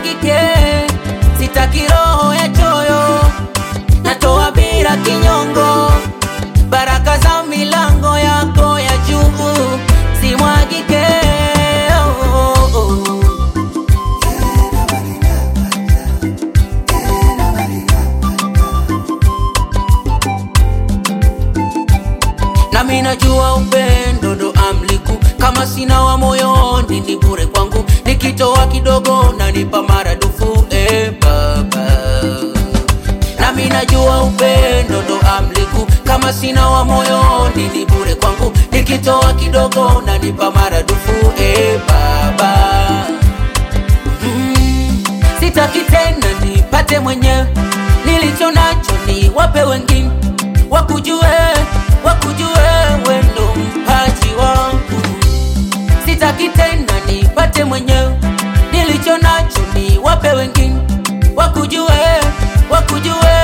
simwagike, sitaki roho ya choyo, natoa bila kinyongo, baraka za milango yako ya juu simwagike. Oh, oh, oh. nami najua upendo ndo amliku, kama sina wa moyoni ni bure kwangu, nikitoa kidogo nanipa maradufu. E Baba, nami najua upendo ndo amliku, kama sina wa moyoni ni bure kwangu, nikitoa kidogo nanipa maradufu. E Baba, mm, sitaki tena nipate mwenyewe, nilicho nacho ni wape wengine wakujue wakujue wendo mpaji wangu, sitaki tena nipate mwenyewe, nilicho nacho ni wape wengine wakujue wakujue